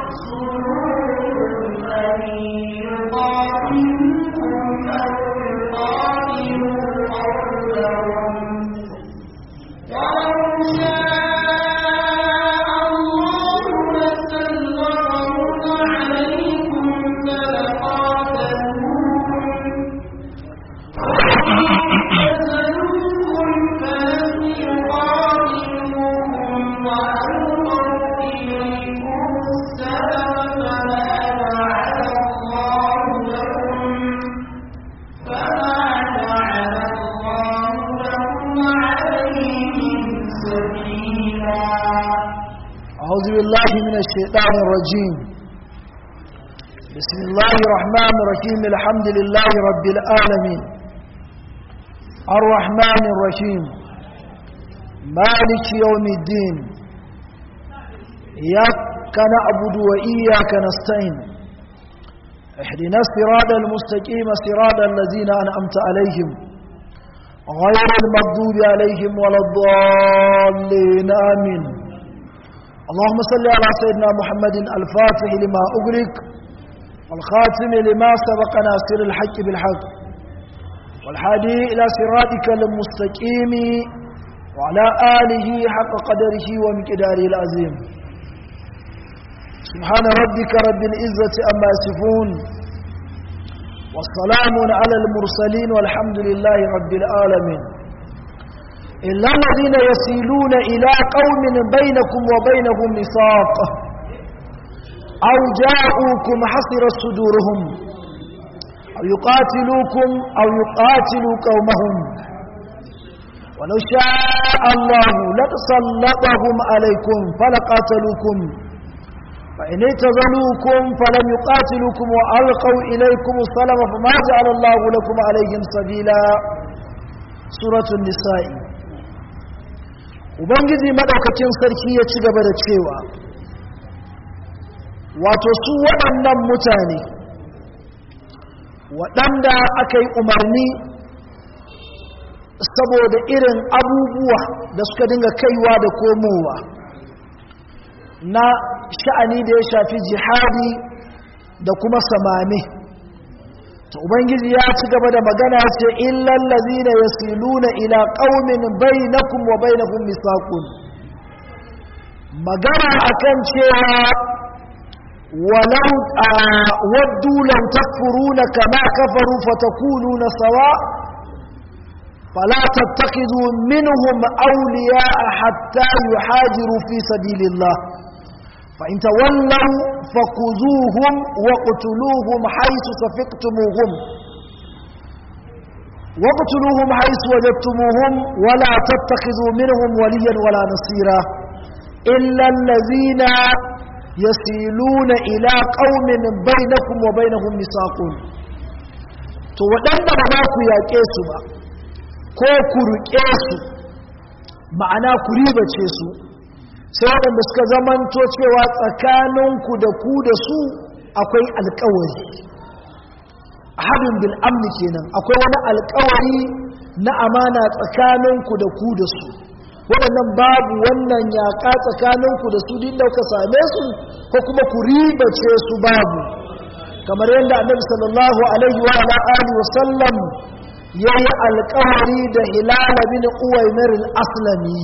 أعوذ بالله من الشيطان الرجيم بسم الله الرحمن الرحيم الحمد لله رب العالمين الرحمن الرحيم مالك يوم الدين إياك نعبد وإياك نستعين اهدنا الصراط المستقيم صراط الذين أنعمت عليهم غير المغضوب عليهم ولا الضالين آمين اللهم صل على سيدنا محمد الفاتح لما أغلق والخاتم لما سبق ناصر الحق بالحق والحادي إلى صراطك المستقيم وعلى آله حق قدره ومقداره العظيم سبحان ربك رب العزة أما يصفون والسلام على المرسلين والحمد لله رب العالمين إلا الذين يسيلون إلى قوم بينكم وبينهم ميثاق أو جاءوكم حصر صدورهم أو يقاتلوكم أو يقاتلوا قومهم ولو شاء الله لتسلطهم عليكم فلقاتلوكم فإن اعتزلوكم فلم يقاتلوكم وألقوا إليكم السلام فما جعل الله لكم عليهم سبيلا سورة النساء ubangiji madaukakin sarki ya ci gaba da cewa wato su waɗannan mutane waɗanda aka yi umarni saboda irin abubuwa da suka dinga kaiwa da komowa na sha'ani da ya shafi jihadi da kuma samame ta ubangiji ya ci gaba da magana ce illal ladina yasiluna ila qaumin bainakum wa bainahum misaqun magana akan cewa walau waddu lam takfuruna kama kafaru fatakununa sawa fala tattakhidhu minhum awliya'a hatta yuhajiru fi sabilillah فإن تولوا فخذوهم وقتلوهم حيث سفقتموهم وقتلوهم حيث وجدتموهم ولا تتخذوا منهم وليا ولا نصيرا إلا الذين يسيلون إلى قوم بينكم وبينهم ميثاق to waɗanda ba za ku yaƙe su ba ko ku riƙe su ma'ana ku ribace su sai waɗanda suka zamanto cewa tsakaninku da ku da su akwai alkawari hadin bil amni kenan akwai wani alkawari na amana tsakaninku da ku da su waɗannan babu wannan yaƙa tsakaninku da su din da kuka same su ko kuma ku ribace su babu kamar yadda annabi sallallahu alaihi wa alihi wa sallam yayi alkawari da hilal bin uwaymir al-aslami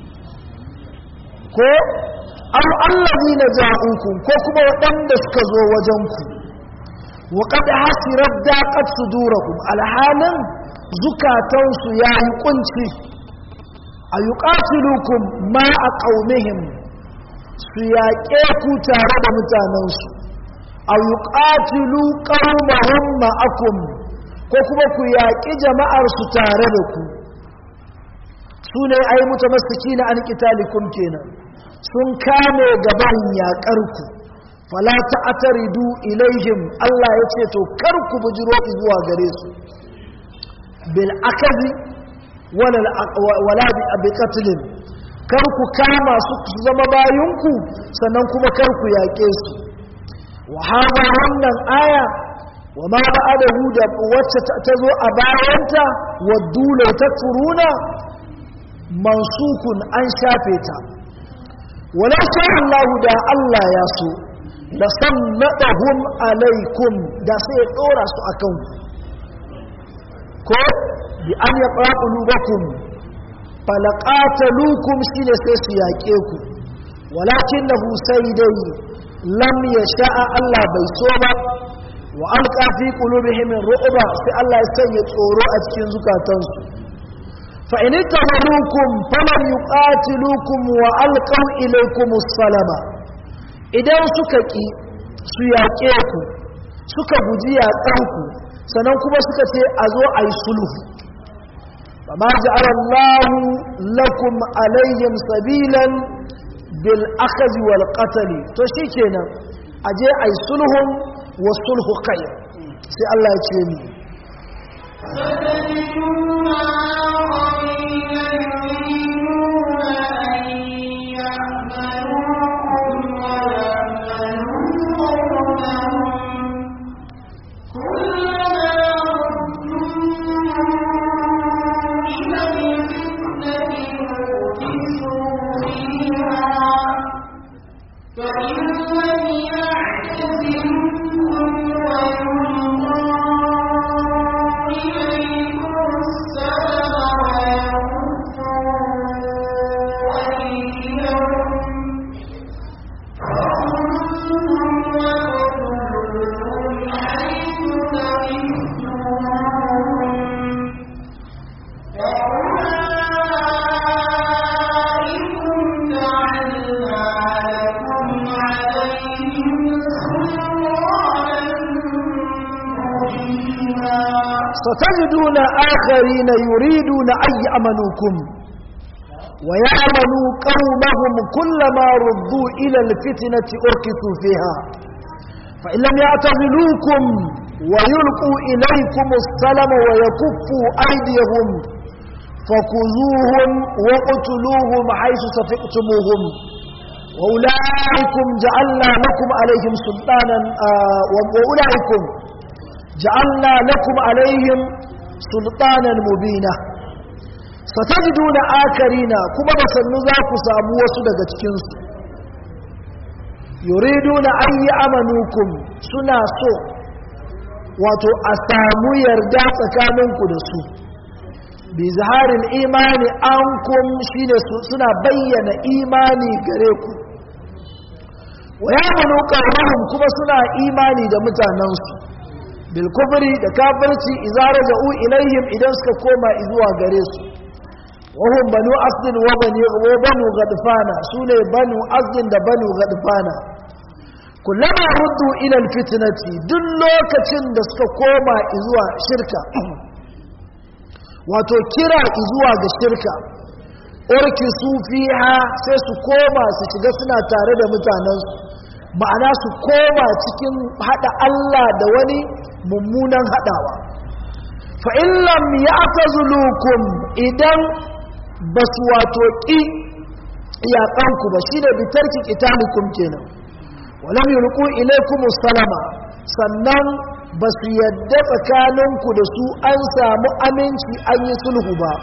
ko an allazi na ja'ukum ko kuma waɗanda suka zo wajenku wa qad hasirat daqat sudurakum alhalin zukatansu yayi kunci ayuqatilukum ma a qaumihim su yaƙe ku tare da mutanensu ayuqatilu qaumahum ma'akum ko kuma ku yaƙi jama'ar su tare da ku su ne ai mutamassiki na an kitalikum kenan sun kame gaban yaƙarku fala ta'taridu ilaihim Allah ya ce to kar ku bujiro zuwa gare su bil akazi wala wala bi qatlin kar ku kama su zama bayinku sannan kuma kar ku yaƙe su wa hada wannan aya wa ma ba'adahu da wacce ta zo a bayanta waddu la takfuruna mansukun an shafe ta wala sha Allah da Allah ya so la sannadahum alaikum da sai ya dora su akan ko bi an yaqa qulubakum falaqatalukum shine sai su yaƙe ku walakinahu sai dai lam yasha'a Allah bai so ba wa alqa fi qulubihim ru'ba sai Allah ya sanya tsoro a cikin zukatansu fa in tamarukum falam yuqatilukum wa alqaw ilaykum as-salama idan suka ki su yaƙe ku suka guji yaƙan ku sannan kuma suka ce a zo a yi sulhu فما جعل الله لكم عليهم سبيلا بالأخذ والقتل تشيكينا أجي أي صلح والصلح خير سي الله يتشيني ستجدون آخرين يريدون أن يعملوكم ويعملوا قومهم كلما فإن لم يعتزلكم ويلقوا إليكم السلام ويكفوا أيديهم فخذوهم واقتلوهم حيث ثقفتموهم وأولئكم جعلنا لكم عليهم سلطانا مبينا ستجدون آخرين يريدون أن يأمنوكم ويأمنوا قومهم كلما ردوا إلى الفتنة أركسوا فيها فإن لم يعتزلوكم ويلقوا إليكم السلم ويكفوا أيديهم فخذوهم وقتلوهم حيث سفقتموهم وأولئكم جعلنا لكم عليهم سلطانا آه وأولئكم جعلنا لكم عليهم سلطانا مبينا ستجدون آكرين كما بسنو ذاك سامو وسدق تكنسو يريدون أن يأمنوكم سنا سو wato a samu yarda tsakaninku da su bi zaharin imani an kum shi ne suna bayyana imani gare ku wa ya manu kuma suna imani da mutanensu bilkufri da kafirci izara ja'u ilayhim idan suka koma zuwa gare su wahum banu asdin wa bani wa banu gadfana sune banu asdin da banu gadfana kullama ruddu ila alfitnati duk lokacin da suka koma zuwa shirka wato kira zuwa ga shirka urki su fiha sai su koma su shiga suna tare da mutanensu ma'ana su koma cikin hada Allah da wani mummunan hadawa fa illam ya'tazulukum idan basu wato ki iyakanku ba shine bitarki qitalikum kenan walam yulqu ilaykum salama sannan basu yadda tsakaninku da su an samu aminci an yi sulhu ba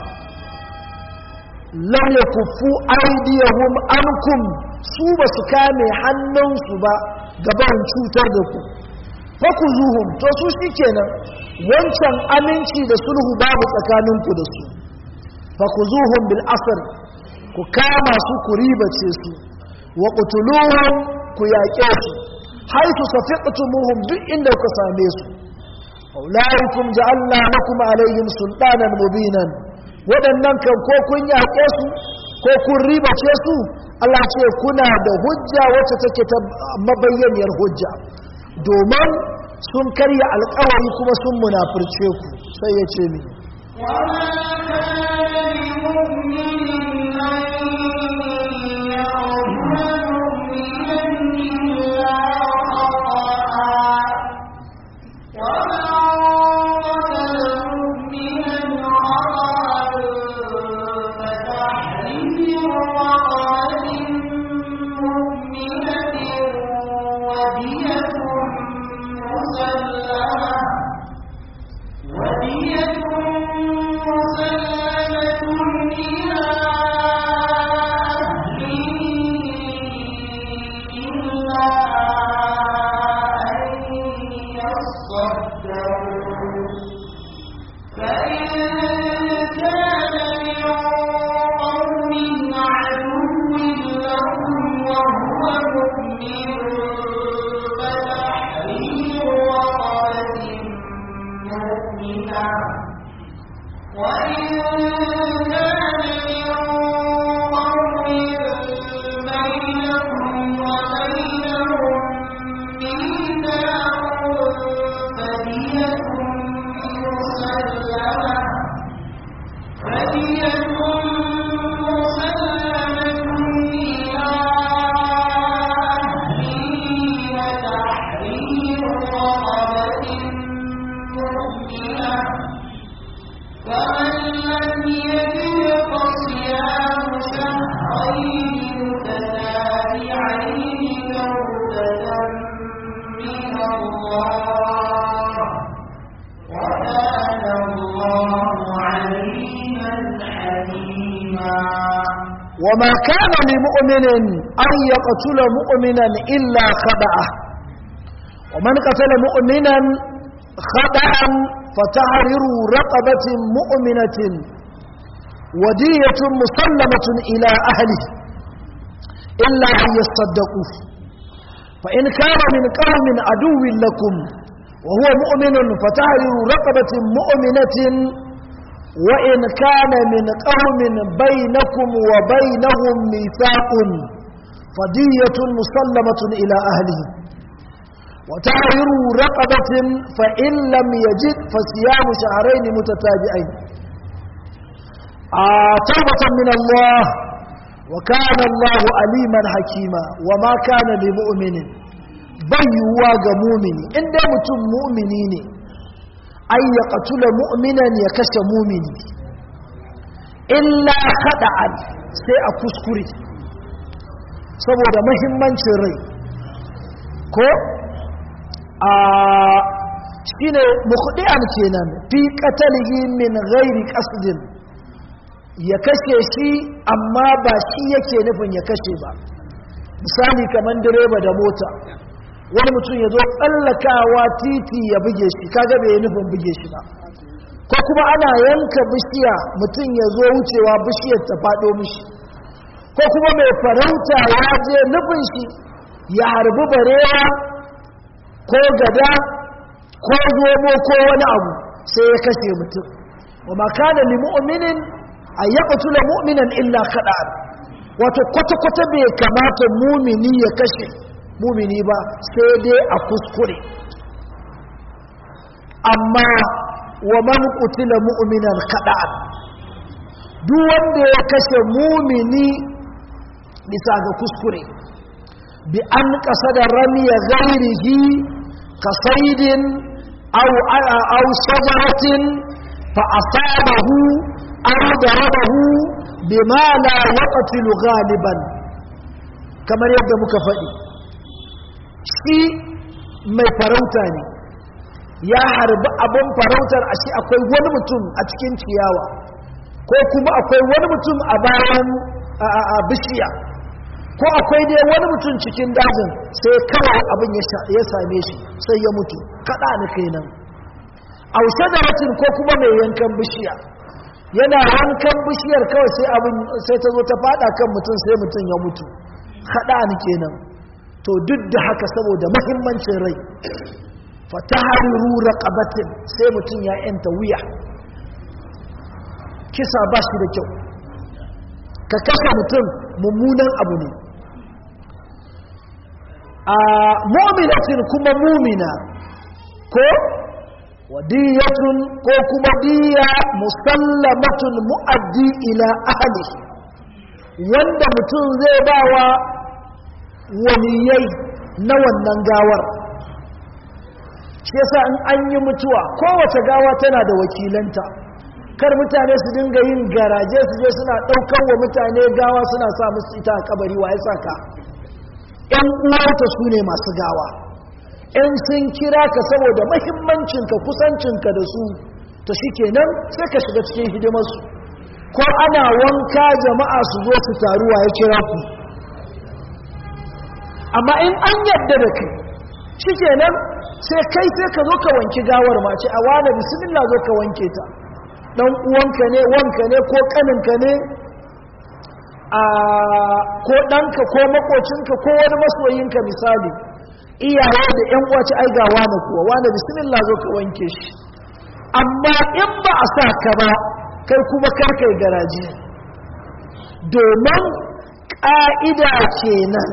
lam yakuffu aydiyahum ankum su basu kame hannunsu ba gaban cutar da ku fakuzuhum to su shikenan wancan aminci da sulhu babu tsakaninku da su fakuzuhum bil asr ku kama su ku ribace su wa qutuluhum ku yaƙe su haitu safiqtumuhum duk inda ku same su aulaikum ja'alna lakum alaihim sultanan mubinan waɗannan kan ko kun yaƙe su ko kun ribace su Allah ce kuna da hujja wacce take ta mabayyaniyar hujja domin sun karya alkawari kuma sun munafurce ku sai ya ce mi ودية مسلمة وما كان لمؤمن أن يقتل مؤمنا إلا خدعه ومن قتل مؤمنا خدعا فتحرر رقبة مؤمنة ودية مسلمة إلى أهله إلا أن يصدقوا فإن كان من قوم عدو لكم وهو مؤمن فتحرر رقبة مؤمنة وإن كان من قوم بينكم وبينهم ميثاق فدية مسلمة إلى أهله وتحرر رقبة فإن لم يجد فصيام شهرين متتابعين آه توبة من الله وكان الله عليما حكيما وما كان لمؤمن بيوا مؤمن إن متم مؤمنين أن يقتل مؤمنا يكش مؤمن إلا خدعا سيأكسكري saboda mahimmancin rai ko a shine mukhdi'an kenan fi qatalihi min ghairi qasdin ya kashe shi amma ba shi yake nufin ya kashe ba misali kamar direba da mota wani mutum ya zo tsallakawa titi ya buge shi kaga bai nufin buge shi ba ko kuma ana yanka bishiya mutum ya zo wucewa bishiyar ta faɗo mishi ko kuma mai farauta ya je nufin shi ya harbi barewa ko gada ko zomo ko wani abu sai ya kashe mutum wa makana li mu'minin a yaqtula mu'minan illa khada'an wato kwata-kwata bai kamata mumini ya kashe mumini ba sai dai a kuskure amma wa man qutila mu'minan khada'an duk wanda ya kashe mumini bisa ga kuskure bi an qasada ramiya ghairihi kasaidin aw aw shajaratin fa asabahu aw darabahu bima la yaqtilu ghaliban kamar yadda muka faɗi shi mai farauta ne ya harbi abin farautar a shi akwai wani mutum a cikin ciyawa ko kuma akwai wani mutum a bayan a bishiya ko akwai dai wani mutum cikin dajin sai kawai abin ya same shi sai ya mutu kaɗa ni kenan aushe da mutum ko kuma mai yankan bishiya yana yankan bishiyar kawai sai abin sai ta zo ta fada kan mutum sai mutum ya mutu kaɗa ni kenan to duk da haka saboda mahimmancin rai fatahariru raqabatin sai mutum ya yanta wuya kisa ba shi da kyau ka kashe mutum mummunan abu ne a mu'minatin kuma mumina ko wadiyatun ko kuma diya musallamatun mu'addi ila ahli wanda mutum zai bawa waliyai na wannan gawar shi yasa in an yi mutuwa kowace gawa tana da wakilanta kar mutane su dinga yin garaje su je suna ɗaukar wa mutane gawa suna sa musu ita a kabari wa ya saka ‘yan uwarta su ne masu gawa ‘yan sun kira ka saboda mahimmancinka kusancinka da su ta shi kenan sai ka shiga cikin hidimarsu ko ana wanka jama'a su zo su taruwa ya kira ku amma in an yadda da kai shi kenan sai kai sai ka zo ka wanki gawar mace a wane bismillah zo ka wanke ta dan uwanka ne wanka ne ko kaninka ne a ko ɗanka ko makocinka ko wani masoyinka misali iyaye da yan uwaci ai ga wane kuwa wane bismillah zo ka wanke shi amma in ba a sa ka ba kai kuma kar kai garaji domin ƙa'ida kenan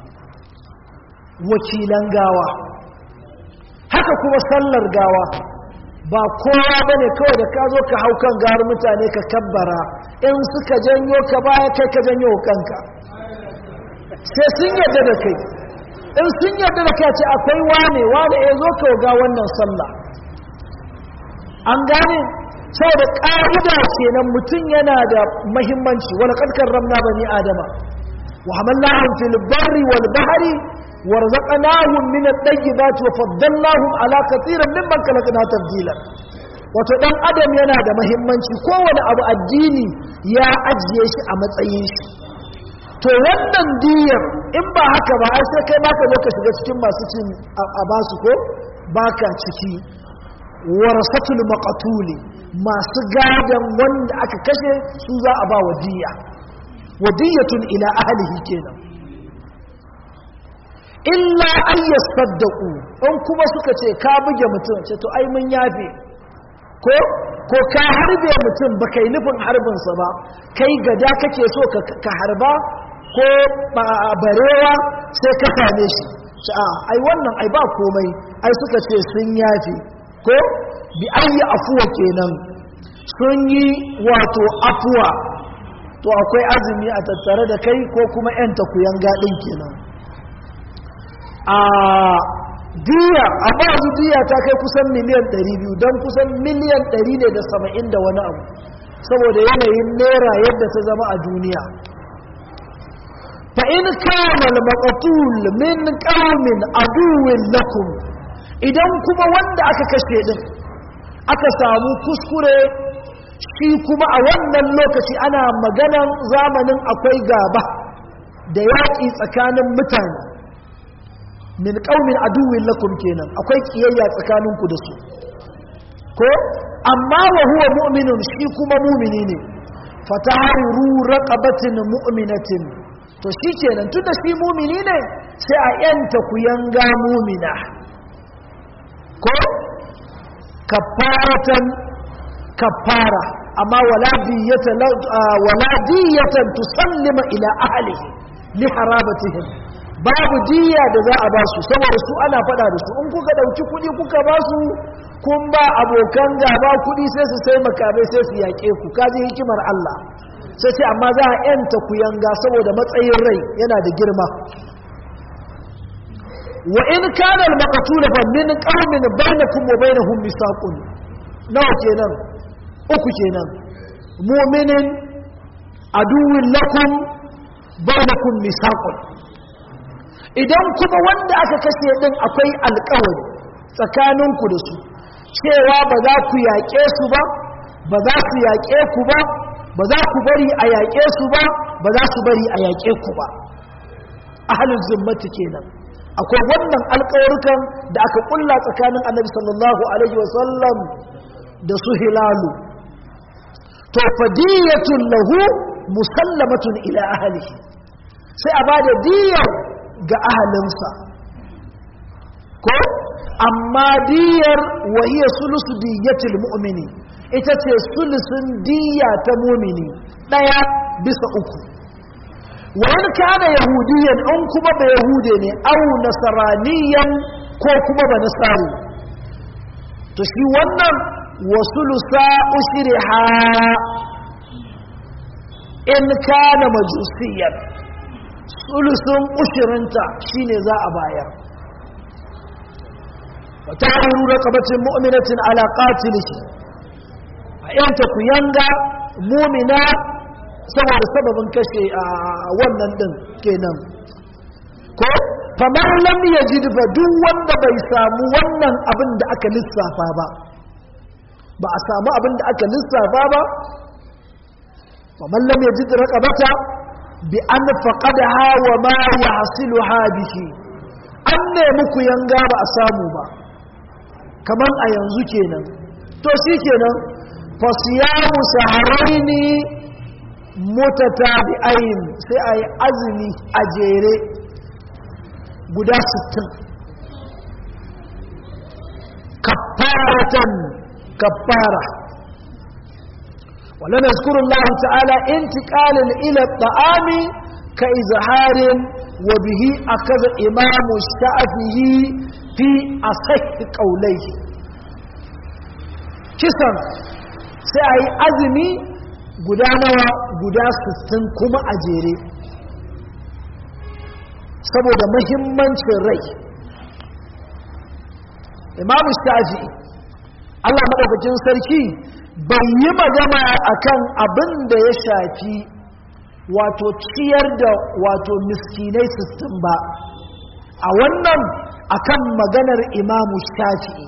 wakilan gawa haka kuma sallar gawa ba kowa ba ne kawai da ka zo ka hau kan gawar mutane ka kabbara in suka janyo ka baya kai ka janyo kanka sai sun yadda da kai in sun yadda da kai ce akwai wane wane ya zo ka ga wannan sallah an gane saboda ƙa'ida kenan mutum yana da mahimmanci wani ƙarƙar ramna bani adama wa hamallahun fil barri wal bahari ورزقناهم من الطيبات وفضلناهم على كثير ممن خلقنا تفضيلا wato dan adam yana da muhimmanci kowane abu addini ya ajiye shi a matsayin shi to wannan diyar in ba haka ba ai sai kai baka zo ka shiga cikin masu cin a basu ko baka ciki warasatul maqatuli masu gadan wanda aka kashe su za a ba wadiya wadiyatun ila ahlihi kenan illa an yasaddaqu in kuma suka ce ka buge mutum ce to ai mun yafe ko ko ka harbe mutum ba kai nufin harbinsa ba kai gada kake so ka harba ko barewa sai ka same shi a ai wannan ai ba komai ai suka ce sun yafe ko bi ayi afuwa kenan sun yi wato afuwa to akwai azumi a tattare da kai ko kuma yan takuyan gadin kenan a diya amma yanzu diya ta kai kusan miliyan 200 don kusan miliyan 100 ne da 70 da wani abu saboda yanayin naira yadda ta zama a duniya fa in kana al-maqtul min qaumin aduwwin lakum idan kuma wanda aka kashe din aka samu kuskure shi kuma a wannan lokaci ana maganan zamanin akwai gaba da yaƙi tsakanin mutane min qaumin aduwwin lakum kenan akwai kiyayya tsakaninku da su ko amma wa huwa mu'minun shi kuma mu'mini ne fataharu raqabatin mu'minatin to shi kenan tunda shi mu'mini ne sai a yanta ku yanga mu'mina ko kafaratan kafara amma wala diyata wala diyatan tusallima ila ahlihi li harabatihim babu diya da za a ba su saboda su ana fada da su in kuka dauki kudi kuka ba su kun ba abokan gaba kudi sai su sai makamai sai su yake ku kaji hikimar Allah sai ce amma za a yanta ku yanga saboda matsayin rai yana da girma wa in kana al-maqtul fa min qaumin bainakum wa bainahum misaqun nawa kenan uku kenan mu'minin aduwwin lakum bainakum misaqun idan kuma wanda aka kashe din akwai alkawari tsakaninku da su cewa ba za ku yaƙe su ba ba za su yaƙe ku ba ba za ku bari a yaƙe su ba ba za su bari a yaƙe ku ba ahalin zimmati kenan akwai wannan alkawarukan da aka kulla tsakanin annabi sallallahu alaihi wasallam da su hilalu to fadiyatun lahu musallamatun ila ahlihi sai a bada diyar ga ahalinsa ko amma diyar wahiyar sulusu diyatil mu'mini ita ce sulusun diya ta mumini ɗaya bisa uku wani kana yahudiyan in kuma ba yahude ne au nasaraniyan ko kuma ba nasari to shi wannan wasulusa ushriha in kana majusiyan sulusun ushirinta shine za a bayar wata haru raqabatin mu'minatin ala qatilihi a yanta ku yanga mumina saboda sababin kashe a wannan din kenan ko famar lam yajid fa duk wanda bai samu wannan abin da aka lissafa ba ba a samu abin da aka lissafa ba famar lam yajid raqabata bi an faqadaha wa ma yahsiluha bihi an nemi ku yanga ba a samu ba kaman a yanzu kenan to shi kenan fasiyamu saharaini mutatabi'ain sai a yi azumi a jere guda 60 kafaratan kafara wala nazkuru Allah ta'ala intiqalan ila at-ta'ami ka izharin wa bihi akaza imamu shafi'i fi asahhi qawlayhi kisan sai a yi azumi guda nawa guda 60 kuma a jere saboda mahimmancin rai imamu shafi'i Allah maɗaukacin sarki bai yi magana akan abin da ya shafi wato ciyar da wato miskinai 60 ba a wannan akan maganar imamu shafi'i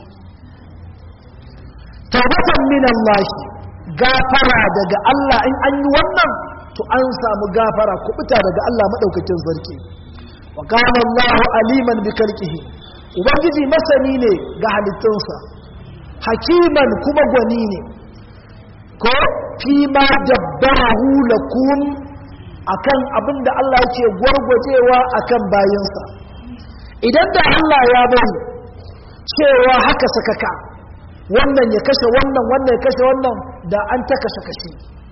taubatan min Allah gafara daga Allah in an yi wannan to an samu gafara kubuta daga Allah madaukakin sarki wa kana Allahu aliman bi khalqihi ubangiji masani ne ga halittunsa hakiman kuma gwani ne ko fi ma dabbarahu lakum akan abinda Allah yake gwargwajewa akan bayinsa idan da Allah ya bari cewa haka sakaka wannan ya kashe wannan wannan ya kashe wannan da an ta kashe kashe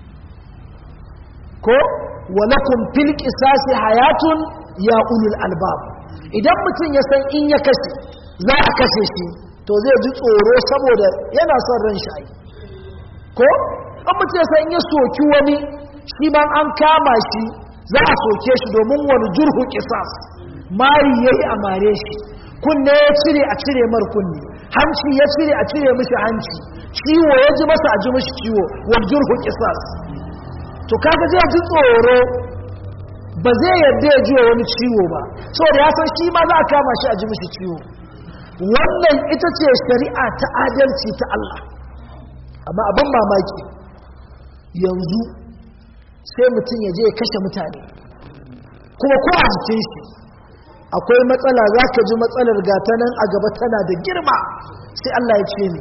ko walakum fil qisasi hayatun ya ulul albab idan mutum ya san in ya kashe za a kashe shi to zai ji tsoro saboda yana son ran shi ai ko an mutum ya san in ya soki wani shi ma an kama shi za a soke shi domin wani jurhu qisas mari yayi a mare shi kunne ya cire a cire mar kunne hanci ya cire a cire mishi hanci ciwo ya ji masa a ji mishi ciwo wal jurhu qisas to kaga zai ji tsoro ba zai yadda ya ji wani ciwo ba saboda ya san shi ma za a kama shi a ji mishi ciwo wannan ita ce shari'a ta adalci ta Allah amma abin mamaki yanzu sai mutum ya je ya kashe mutane kuma ko a jikin shi akwai matsala za ka ji matsalar gata nan a gaba tana da girma sai Allah ya ce ni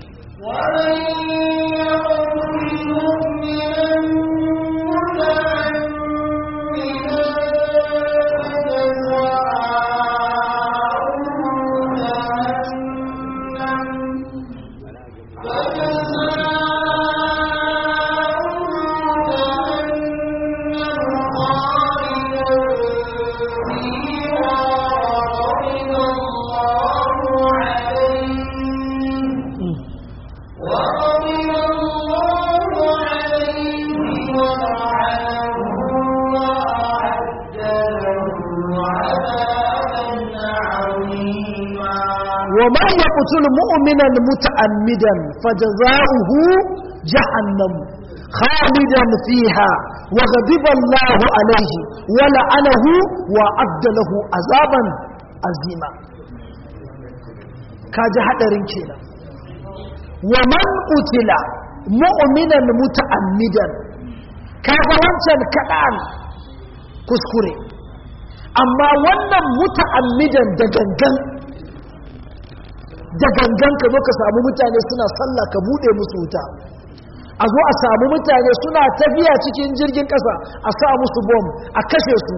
ومن يقتل مؤمنا متعمدا فجزاؤه جهنم خالدا فيها وغضب الله عليه ولعنه وأعد له عذابا عظيما كاجي حدرين كينا ومن قتل مؤمنا متعمدا kaga wancan kaɗan kuskure amma wannan muta'ammidan da gangan da gangan ka zo ka samu mutane suna sallah ka bude musu wuta a zo a samu mutane suna tafiya cikin jirgin kasa a sa musu bom a kashe su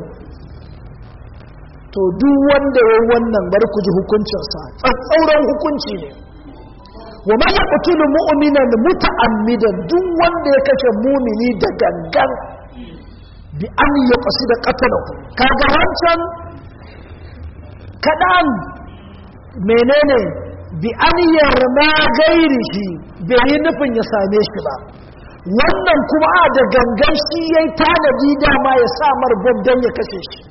to duk wanda ya wannan bari ku ji hukuncinsa tsatsauran hukunci ne wa man yaqtulu mu'minan muta'ammidan duk wanda ya kashe mumini da gangan bi an yaqsida qatalahu kaga wancan kadan menene bi an yarma gairi shi bai yi nufin ya same shi ba wannan kuma a da gangan shi ya yi tanadi dama ya samar bom don ya kashe shi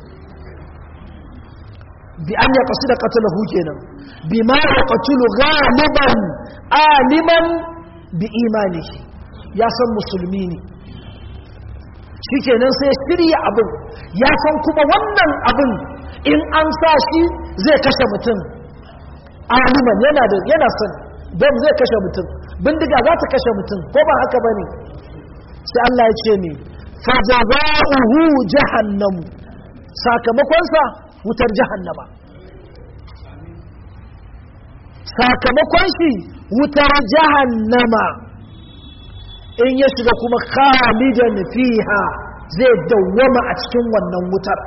bi an ya kasu da katalahu kenan bi ma ya katulu galiban aliman bi imani ya san musulmi ne shi kenan sai shirya abin ya san kuma wannan abin in an sa shi zai kashe mutum aliman yana da yana son don zai kashe mutum bindiga za ta kashe mutum ko ba haka bane sai Allah ya ce ne fajaza'uhu jahannam sakamakon sa wutar jahannama sakamakon shi wutar jahannama in ya shiga kuma khalidan fiha zai dawwama a cikin wannan wutar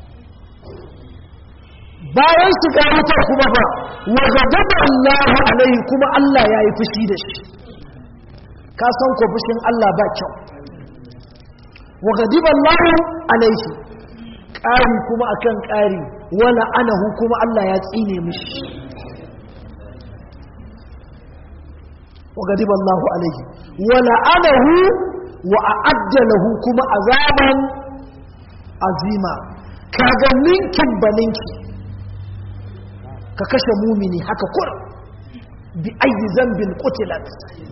bayan shiga wutar kuma ba wa gadaba Allah alaihi kuma Allah ya yi fushi da shi ka san ko fushin Allah ba kyau wa gadaba Allah alaihi ƙari kuma akan ƙari wala anahu kuma Allah ya tsine mishi wa gadaba Allah alaihi wala anahu wa a'adda lahu kuma azaban azima kaga ninkin baninki ka kashe mumini haka kur bi ayi zambin qutilat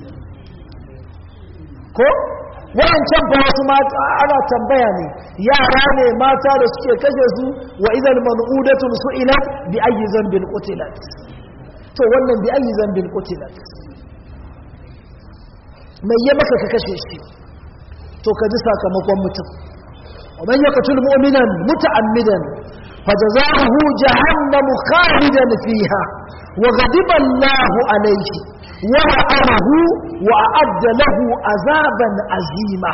ko wayancan ba wasu mata ana tambaya ne yara ne mata da suke kashe su wa idan man'udatun su'ilat bi ayi zambin qutilat to wannan bi ayi zambin qutilat mai ya maka ka kashe shi to ka ji sakamakon mutum ومن يقتل مؤمنا متعمدا فجزاؤه جهنم خالدا فيها وغضب الله عليه ولعنه وأعد له عذابا عظيما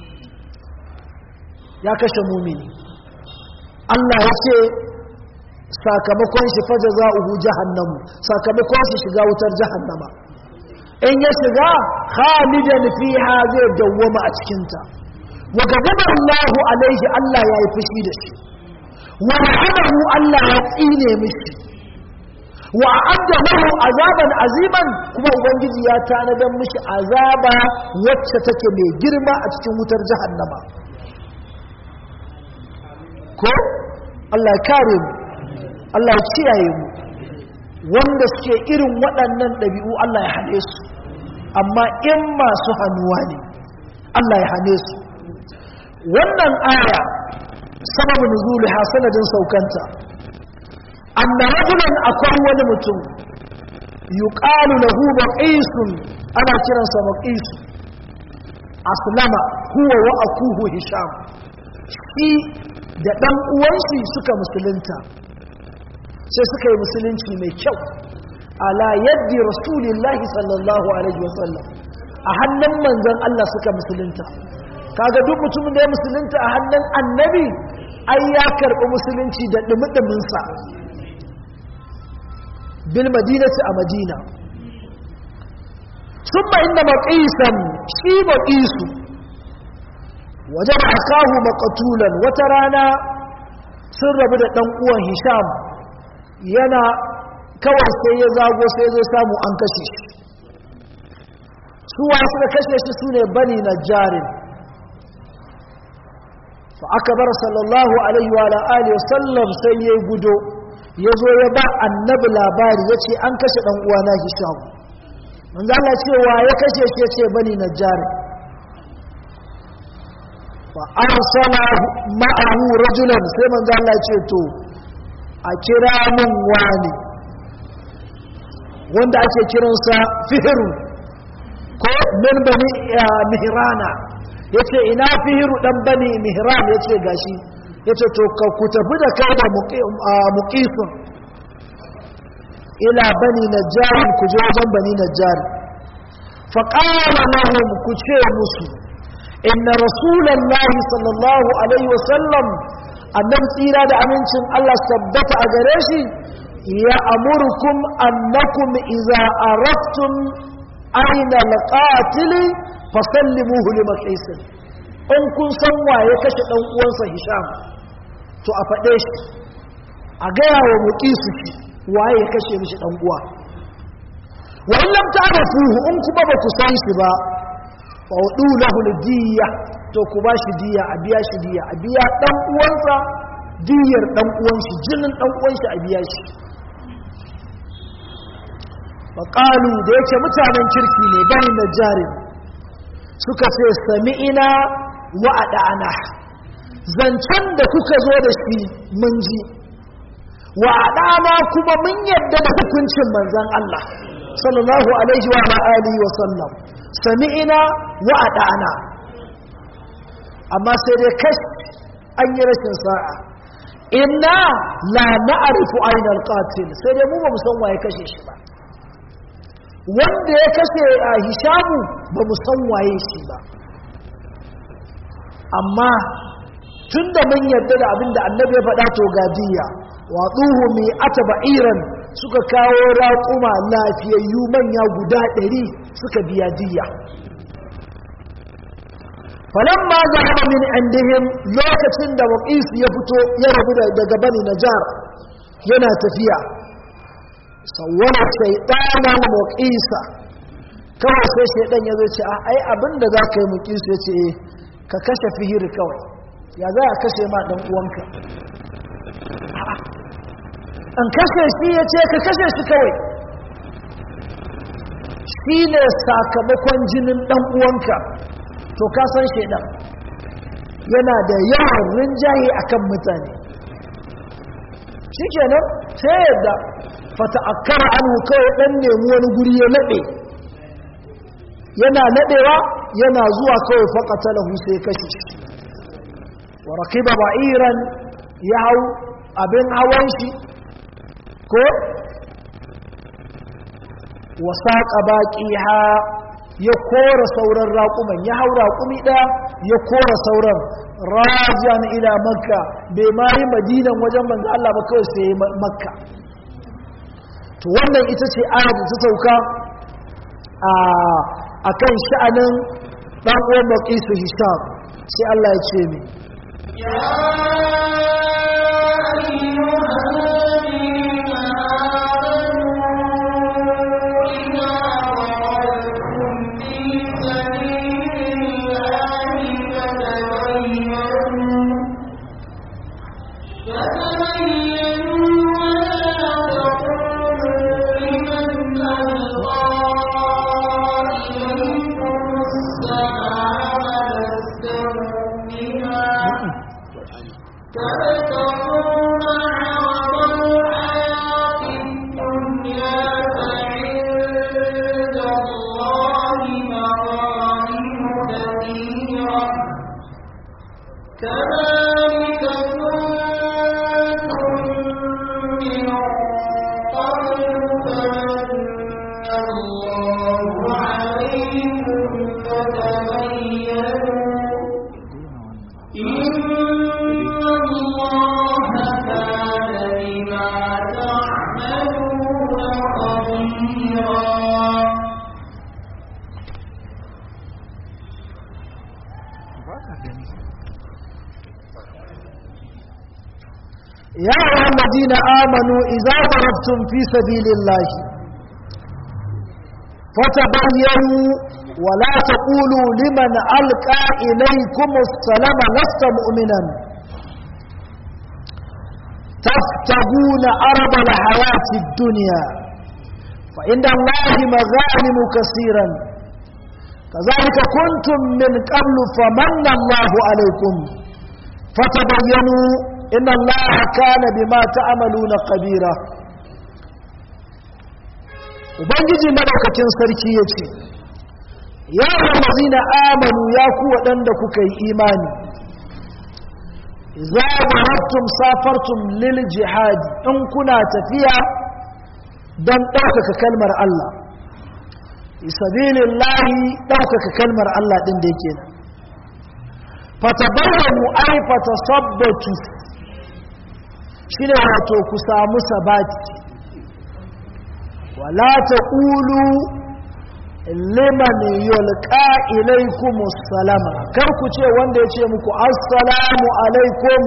يا كشف مؤمن الله يسي sakamakon shi faja za'uhu jahannamu sakamakon shi shiga wutar jahannama in ya shiga khalidan fiha zai dawwama a cikinta wa gaba Allah alaihi Allah ya yi fushi da shi wa la'anahu Allah ya tsine mishi wa a'adda lahu azaban aziman kuma ubangiji ya tanadan mishi azaba wacce take mai girma a cikin wutar jahannama ko Allah ya kare mu Allah ya kiyaye mu wanda suke irin waɗannan ɗabi'u Allah ya hane su amma in masu hannuwa ne Allah ya hane su wannan aya sababu nuzuliha sanadin saukanta anna rajulan akwai wani mutum yuqalu lahu baqisun ana kiransa baqis aslama huwa wa akuhu hisham shi da dan uwanshi suka musulunta sai suka yi musulunci mai kyau ala yaddi rasulillahi sallallahu alaihi wasallam a hannun manzon Allah suka musulunta kaga duk mutumin da ya musulunta a hannun annabi ai ya karɓi musulunci da ɗumi-ɗuminsa bil madinati a madina sun ba inda maƙisan shi maƙisu waje ba kahu makatulan wata rana sun rabu da ɗan uwan hisham yana kawai sai ya zago sai ya zo samu an kashe shi suwa suka kashe shi su ne bani na jarin فأكبر صلى الله عليه وعلى آله وسلم سيئ قدو يزو يبا النبي لاباري يتي أنكش أنوانا هشام من ذا الله يتي ويكش يتي بني نجار فأرسل معه رجلا سيما ذا الله يتي تو أكرام واني wanda ake kiransa fihiru ko min bani mihrana ya ce ina fihiru ɗan bani mihram ya ce gashi ya ce to ka ku tafi da kai da muƙisun ila bani na jarin ku je wajen bani na jari faƙara lahum ku ce musu inna rasulallahi sallallahu alaihi wasallam annabi tsira da amincin Allah tabbata a gare shi ya amurkum annakum idza araftum aina alqatili fasallimuhu li maqisin in kun san waye kashe dan uwansa hisham to a faɗe shi a gaya wa muqisu shi waye ya kashe mishi dan uwa wa in lam ta'rifuhu in kuma ba ku san shi ba fa udu lahu diya to ku ba shi diya a biya shi diya a biya dan uwansa diyar dan uwan shi jinin dan uwan shi a biya shi fa qalu da yake mutanen kirki ne bani najarin suka ce sami'ina wa adana zancen da kuka zo da shi mun ji wa adana kuma mun yadda da hukuncin manzon Allah sallallahu alaihi wa alihi wa sallam sami'ina wa adana amma sai dai kash an yi rashin sa'a inna la na'rifu ayna al-qatil sai dai mu ba mu san waye kashe shi ba wanda ya kashe a hishamu ba mu san waye shi ba amma tun da mun yarda da abin da annabi ya faɗa to gadiya watsuhu mai ata ba'iran suka kawo raƙuma lafiyayyu manya guda ɗari suka biya diya falon ma zahaba min indihim lokacin da waƙisu ya fito ya rabu daga bani najar yana tafiya sauwara shaidanan muƙisa kawai sai shaidan ya zo ce a ai abinda za ka yi muƙisu ya ce ka kashe fihiri kawai ya za a kashe ma ɗan uwanka an kashe shi ya ce ka kashe shi kawai shi ne sakamakon jinin ɗan uwanka to ka san shaidan yana da yawan rinjaye akan mutane shi kenan sai yadda fata akara anhu kawai dan nemi wani guri ya nade yana nadewa yana zuwa kawai faqatalahu sai kashe shi wa rakiba ba'iran ya hau abin hawan shi ko wa saqa baqiha ya kora sauran raƙuman ya hau raƙumi ɗaya ya kora sauran rajan ila makka bai ma yi madinan wajen manzo Allah ba kawai sai makka to wannan ita ce ayar da ta sauka a kan sha'anin ɗan uwan maƙisu hisham sai Allah ya ce mai يا أيها الذين آمنوا إذا ضربتم في سبيل الله فتبينوا ولا تقولوا لمن ألقى إليكم السلام لست مؤمنا تفتقون أرض الحياة الدنيا فإن الله مغانم كثيرا كذلك كنتم من قبل فمن الله عليكم فتبينوا إن الله كان بما تعملون قبيرا ubangiji madaukakin sarki ya ce ya na amanu ya ku waɗanda kuka yi imani za zarattum safartum lil jihadi in kuna tafiya don ɗaukaka kalmar Allah isabilillahi ɗaukaka kalmar Allah ɗin da yake nan fatabayyanu ai fatasabbatu shi ne wato ku samu sabati wala ta ƙulu liman yulqa ilaikum salama kar ku ce wanda ya ce muku assalamu alaikum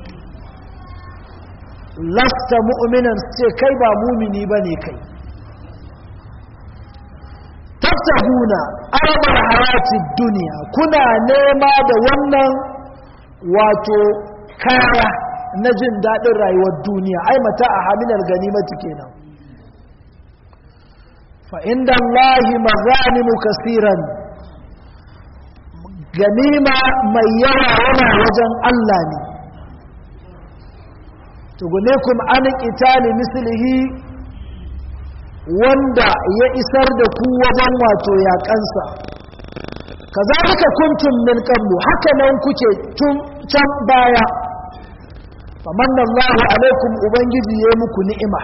lasta mu'minan ce kai ba mumini bane kai tattahuna arbar hayatid duniya kuna nema da wannan wato kaya na jin daɗin rayuwar duniya ai mata a haminar ganimati kenan fa inda Allahi mazanimu kasiran ganima mai yawa yana wajen Allah ne tugunikum an qitali mislihi wanda ya isar da ku wajen wato yaƙansa kazalika kuntum min qablu haka nan kuke tun can baya famanna Allahu alaikum ubangiji ya muku ni'ima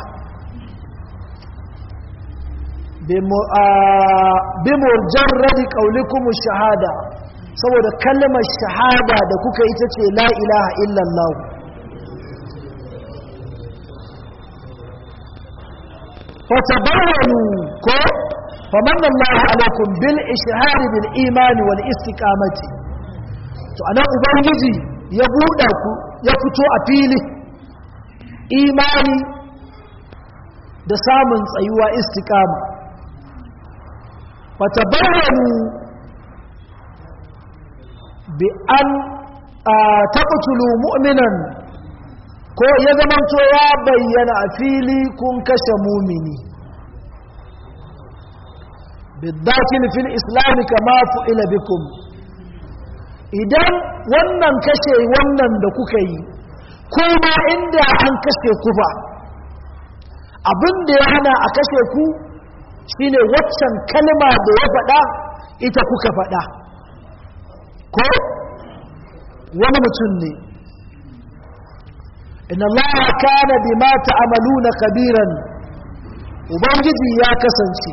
bi mujarradi qaulikum shahada saboda kalmar shahada da kuka ita ce la ilaha illallah fatabayyanu ko famanna Allahu alaikum bil ishhar bil iman wal istiqamati to anan ubangiji ya buɗa ku ya fito a fili imani da samun tsayuwa istiqama fatabayyanu bi an taqtulu mu'minan ko ya zamanto ya bayyana a fili kun kashe mumini bidakin fil islam kama fu'ila bikum idan wannan kashe wannan da kuka yi kuma inda an kashe ku ba abin da ya hana a kashe ku shine waccan kalma da ya faɗa ita kuka faɗa ko wani mutum ne inna allaha kana bima ta'maluna kabiran ubangiji ya kasance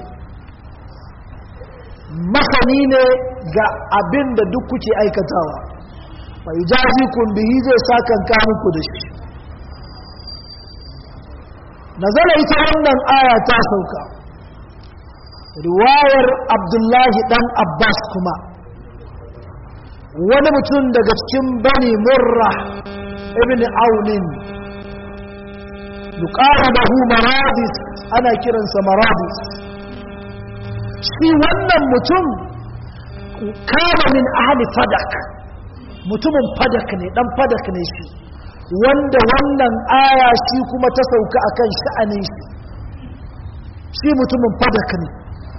masani ne ga abin da duk kuke aikatawa fa yujazikum bihi zai sakan ka muku da shi nazala ita wannan aya ta sauka riwayar abdullahi dan abbas kuma wani mutum daga cikin bani murra ibn aunin yuqalu lahu maradis ana kiransa maradis shi wannan mutum kama min ahli fadak mutumin fadak ne dan fadak ne shi wanda wannan aya shi kuma ta sauka akan sha'anin shi shi mutumin fadak ne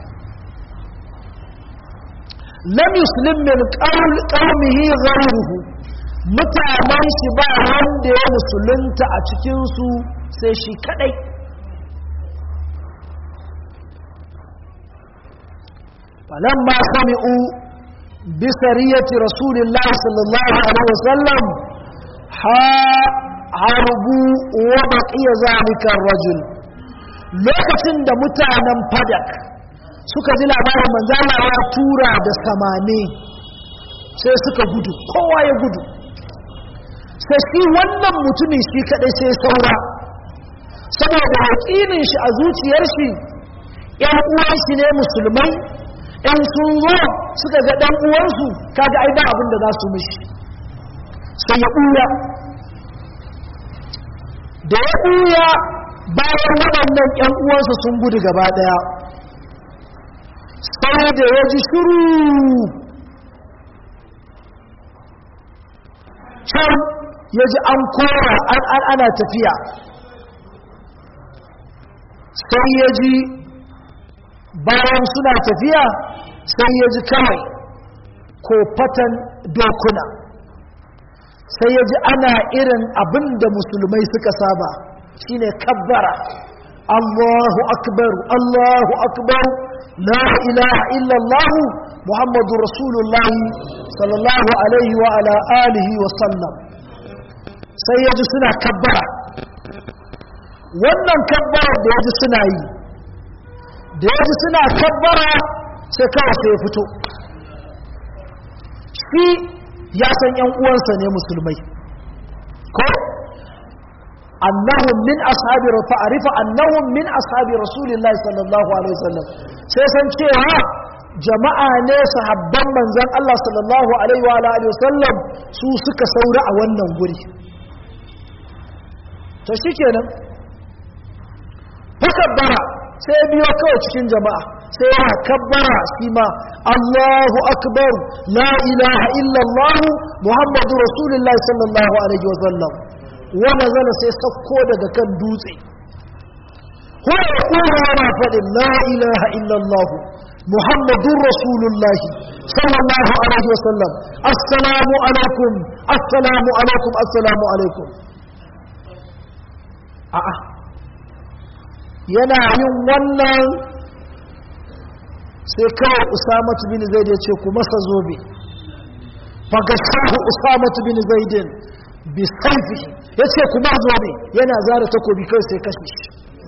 lam yuslim min qaumihi ghayruhu mutanen shi ba wanda ya musulunta a cikin su sai shi kadai falamma sami'u bi sariyati rasulillahi sallallahu alaihi wasallam harbu wa baqiya zalika ar-rajul lokacin da mutanen fadak suka ji labarin manzala ya tura da samane sai suka gudu kowa ya gudu sai shi wannan mutumin shi kadai sai saura saboda yaƙinin shi a zuciyar shi ‘yan uwan shi ne musulmai ‘yan sun zo suka ga ɗan uwansu kaga ai ba abin da za su mishi sai ya ɓuya da ya ɓuya bayan waɗannan ‘yan uwansa sun gudu gaba ɗaya sai da ya ji shuru can ya ji an kora an ana tafiya sai ya ji bayan suna tafiya sai ya ji kawai kofatan dokuna sai ya ji ana irin abin da musulmai suka saba shine kabbara Allahu akbar Allahu akbar la ilaha illallah Muhammadu Rasulullah sallallahu alaihi wa ala alihi wa sallam sai ya ji suna kabbara wannan kabbara da ya ji suna yi da ya ji suna kabbara sai kawai sai ya fito shi ya san ‘yan uwansa ne musulmai ko annahum min ashabi fa'arifa annahum min ashabi rasulillahi sallallahu alaihi wasallam sai san cewa jama'a ne sahabban manzon Allah sallallahu alaihi wa alihi wasallam su suka saura a wannan guri to shikenan fakabbara sai biyo kawai cikin jama'a sai ya kabbara shi ma Allahu akbar la ilaha illallah muhammadu rasulullahi sallallahu alaihi wasallam wa nazala sai sakko daga kan dutse huwa yaqulu yana faɗin la ilaha illallah muhammadun rasulullahi sallallahu alaihi wasallam assalamu alaikum assalamu alaikum assalamu alaikum a'a yana yin wannan sai kawai usamatu bin zaid ya ce ku masa zobe fagashahu usamatu bin zaidin bi saifihi ya ce ku ma zobe yana zara takobi kai sai kashe shi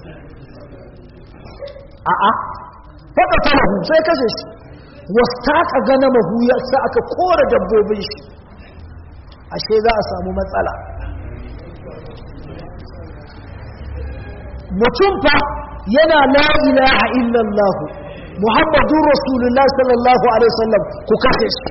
a'a faɗa talahu sai kashe shi wasu taka gana mahu ya sa aka kora dabbobin shi ashe za a samu matsala mutum fa yana la ilaha illallah muhammadun rasulullah sallallahu alaihi wasallam ku kashe shi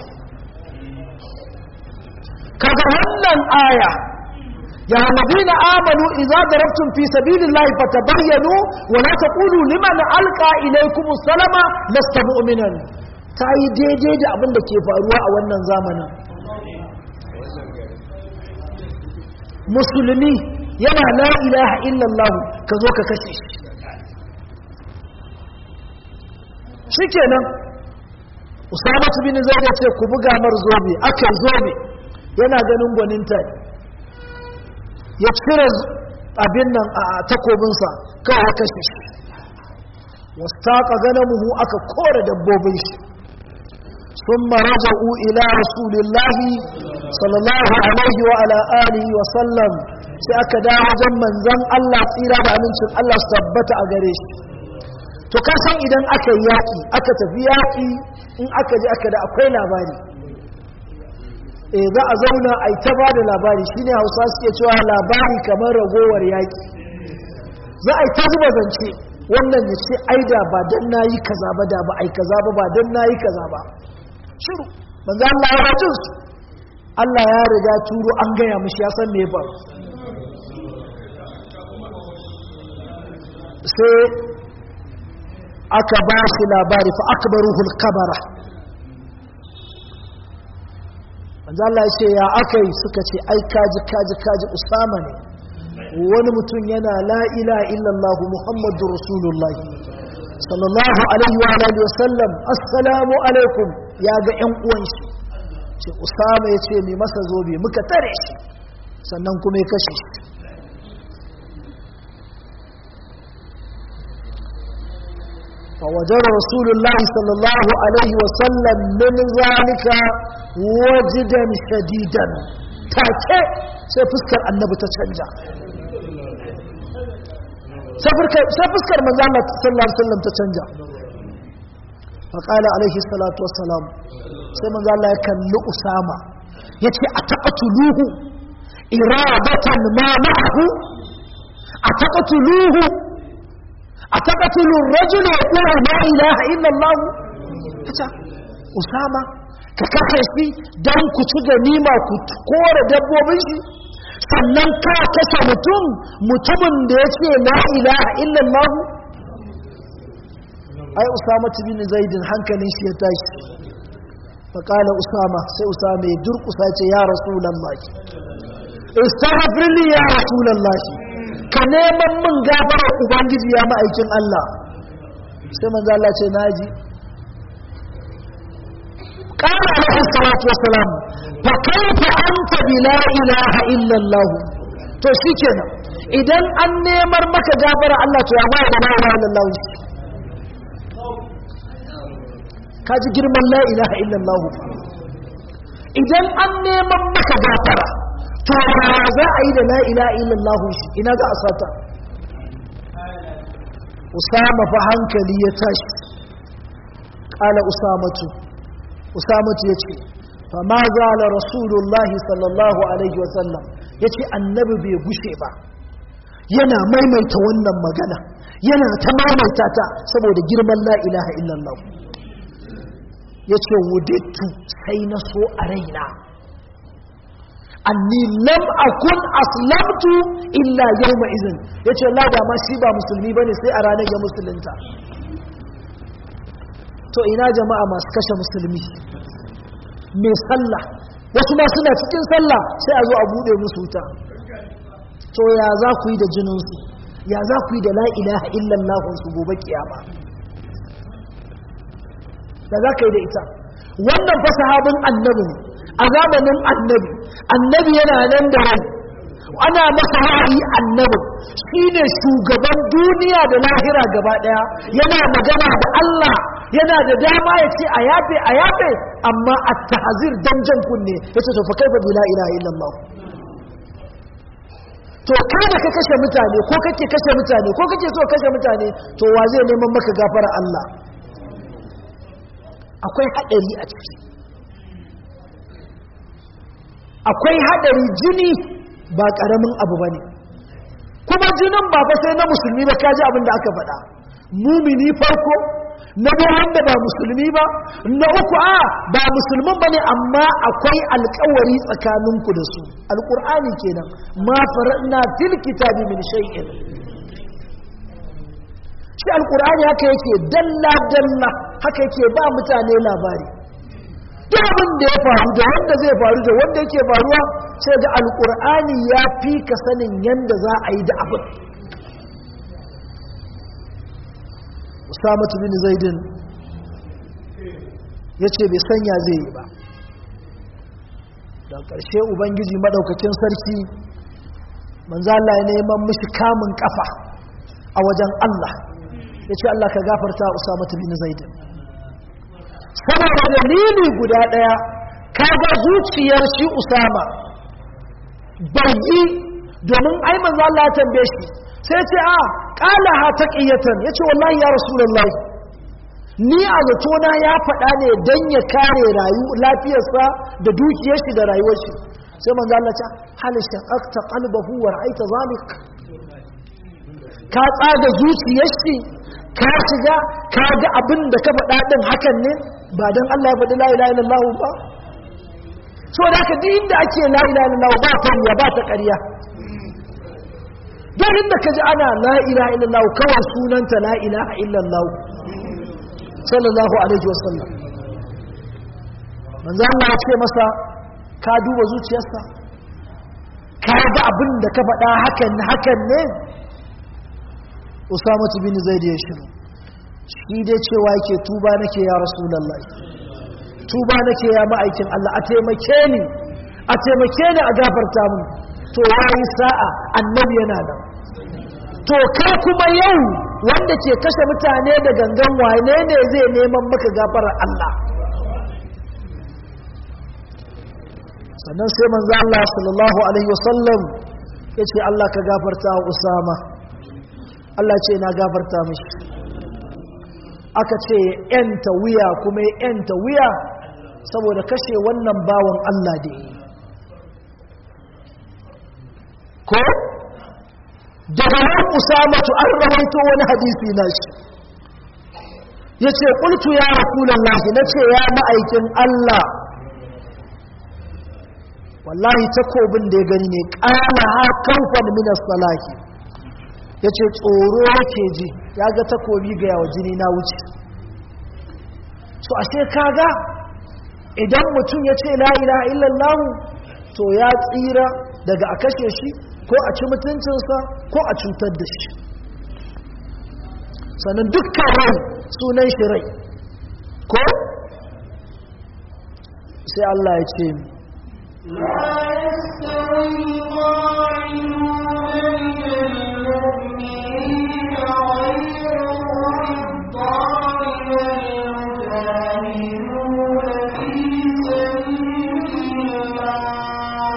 kaga wannan aya ya alladhina amanu idza darabtum fi sabilillahi fatabayyanu wa la taqulu liman alqa ilaykum salama lasta mu'minan tayi daidai da abin da ke faruwa a wannan zamanin musulmi yana la ilaha illallah ka zo ka kashe shi shikenan usamatu bin zaid ya ce ku buga mar zobe akai zobe yana ganin gwaninta ya cire abin nan a takobinsa kawai ya kashe shi wasu taƙa ganamuhu aka kore dabbobin shi ثم رجعوا إلى رسول الله صلى الله عليه وعلى آله وسلم sai aka dawo wajen manzon Allah tsira da amincin Allah su tabbata a gare shi to ka san idan aka yi yaƙi aka tafi yaƙi in aka je aka da akwai labari eh za a zauna a yi ta ba da labari shine hausa suke cewa labari kamar ragowar yaƙi za a yi ta zuba zance wannan ya ce aida ba don na yi kaza ba da ba a yi kaza ba ba don na yi kaza ba shiru manzo Allah ya rajin su Allah ya riga turo an gaya mishi ya san me ba sai aka ba shi labari fa akbaruhul kabara manzo Allah ya ce ya akai suka ce ai kaji kaji kaji usama ne wani mutum yana la ilaha illallah muhammadur rasulullah sallallahu alaihi wa alihi wasallam assalamu alaikum ya ga ƴan uwan shi ce usama ya ce mai masa zobe muka tare shi sannan kuma ya kashe shi فوجد رسول الله صلى الله عليه وسلم من ذلك وجدا شديدا take sai fuskar annabi ta canja sai fuskar manzo Allah sallallahu alaihi wasallam ta canja faqala alaihi salatu wassalam sai manzo Allah ya kalli Usama yace ataqatuluhu iradatan ma ma'ahu ataqatuluhu ataqatulu ar-rajula yaqulu la ilaha illa Allah kace Usama ka kashe shi don ku ci ganima ku kore dabbobin shi sannan ka kashe mutum mutumin da ya ce la ilaha illallah ai usama bin zaidin hankalin shi ya tashi faƙala usama sai usama ya durkusa ce ya rasulallah istaghfirli ya rasulallah ka neman min gafara ubangiji ya ma'aikin Allah sai manzo Allah ce naji قال عليه الصلاة والسلام فكيف أنت بلا إله إلا الله to shi kenan idan an nemar maka gafara Allah to ya ba da la ilaha illallah ka ji girman la ilaha illallah idan an neman maka gafara to ba za a yi da la ilaha illallah shi ina za a sata usama fa hankali ya tashi qala usamatu usamatu ya ce fama zala rasulullahi sallallahu alaihi wasallam ya ce annabi bai gushe ba yana maimaita wannan magana yana ta maimaita ta saboda girman la ilaha illallah ya ce wudettu sai na so a raina anni lam akun aslamtu illa yawma izin ya ce la ma shi ba musulmi bane sai a ranar ya musulunta to ina jama'a masu kashe musulmi mai sallah wasu ma suna cikin sallah sai a zo a bude musu wuta to ya za ku yi da jininsu ya za ku yi da la ilaha illallah su gobe kiyama da za ka yi da ita wannan fa sahabin annabi ne a zamanin annabi annabi yana nan da rai ana masa wahayi annabi shine shugaban duniya da lahira gaba daya yana magana da Allah yana da dama ya ce a yafe a yafe amma a tahazir dan jan kunne ya ce to fa kaifa bi la ilaha illallah to kai da ka kashe mutane ko kake kashe mutane ko kake so kashe mutane to wa zai neman maka gafara Allah akwai hadari a ciki akwai hadari jini ba karamin abu bane kuma jinin ba fa sai na musulmi ba kaji abin da aka faɗa mumini farko na biyu wanda ba musulmi ba na uku a ba musulmin ba ne amma akwai alkawari tsakaninku da su alkur'ani kenan ma fara'na fil kitabi min shay'in shi alkur'ani haka yake dalla dalla haka yake ba mutane labari duk abin da ya faru da wanda zai faru da wanda yake faruwa sai da alkur'ani ya fi ka sanin yanda za a yi da abin usamatu bin zaidin ya ce bai sanya zai yi ba da ƙarshe ubangiji maɗaukakin sarki manzala ya neman mishi kamun ƙafa a wajen allah ya ce allah ka gafarta usamatu bin zaidin saboda dalili guda ɗaya kaga zuciyar shi usama bai yi domin ai manzo Allah ya tambaye shi sai ce a qala ha taqiyatan yace wallahi ya rasulullahi ni a zatona ya faɗa ne dan ya kare rayu lafiyarsa da dukiyar shi da rayuwar shi sai manzo Allah ce hal shaqaqta qalbahu wa ra'aita zalik ka tsaga zuciyar shi ka shiga ka ga abin da ka faɗa din hakan ne ba dan Allah ya faɗi la ilaha illallah ba so da haka duk inda ake la ilaha illallah ba fariya ba ta ƙarya don inda ka ji ana la ilaha illallah kawai sunanta la ilaha illallah sallallahu alaihi wasallam manzo Allah ya ce masa ka duba zuciyarsa ka ga abin da ka faɗa hakan hakan ne Usama bin Zaid ya shiru shi dai cewa yake tuba nake ya rasulullahi tuba nake ya ma'aikin Allah a taimake ni a taimake ni a gafarta mun to yayi sa'a annabi yana nan to kai kuma yau wanda ke kashe mutane da gangan wane ne zai neman maka gafarar Allah sannan sai manzo Allah sallallahu alaihi wasallam yace Allah ka gafarta wa Usama Allah ce na gafarta mishi aka ce yanta wuya kuma yanta wuya saboda kashe wannan bawan Allah da yi ko daga nan usamatu an rawaito wani hadisi na shi ya ce ƙultu ya rasulallahi na ce ya ma'aikin Allah wallahi takobin da ya gani ne ƙana ha kamfan minas salaki ya ce tsoro yake ji ya ga takobi ga yawa jini na wuce so ashe kaga idan mutum ya ce la'ila illallahu to ya tsira daga a kashe shi ko a ci mutuncinsa ko a cutar da shi sannan dukkan rai sunan shi rai ko sai Allah ya ce لا يستوي القاعدون من المؤمنين غير أولي الضرر والمجاهدون في سبيل الله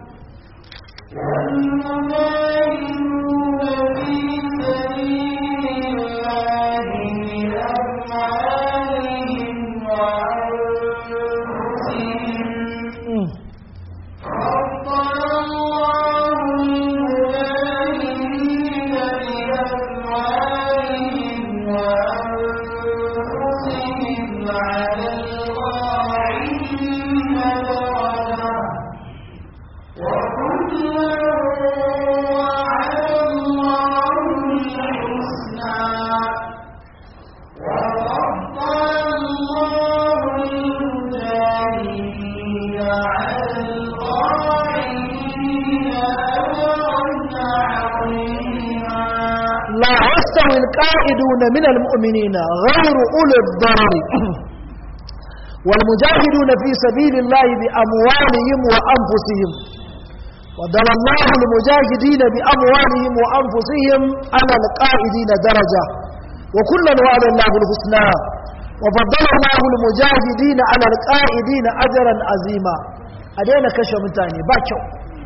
والمجاهدون في سبيل الله بأموالهم وأنفسهم فضل الله المجاهدين بأموالهم وأنفسهم على القاعدين درجة وكلا وعد الله الحسنى وفضل الله المجاهدين على القاعدين أجرا عظيما لا يستوي القائدون من المؤمنين غير أولي الضرر والمجاهدون في سبيل الله بأموالهم وأنفسهم وضل الله المجاهدين بأموالهم وأنفسهم على القائدين درجة وكلا وعد الله الحسنى وفضل الله المجاهدين على القائدين أجرا عظيما أدينا كشف متاني باكو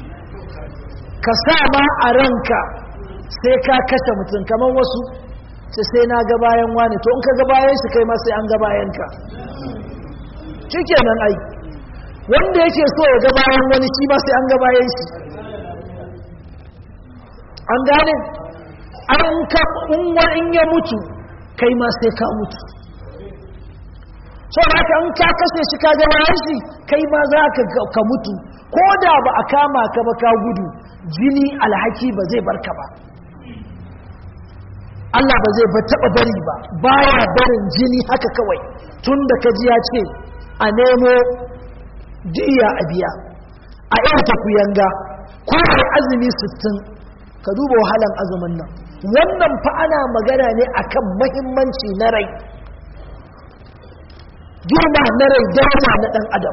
كسامة أرنك sai ka kashe mutum kamar wasu sai sai na ga bayan wani to in ka ga bayan shi kai ma sai an ga bayan ka shikenan ai wanda yake so ya ga bayan wani shi ma sai an ga bayan shi an gane an ka in wani in ya mutu kai ma sai ka mutu so haka in ka kashe shi ka ga bayan shi kai ma za ka ka mutu ko da ba a kama ka ba ka gudu jini alhaki ba zai barka ba Allah ba zai taɓa bari ba baya barin jini haka kawai tun da kaji ya ce a nemo diya a biya a yan takuyanga ko mai azumi sittin ka duba wahalan azumin nan wannan fa ana magana ne akan mahimmanci na rai girma na rai dama na ɗan adam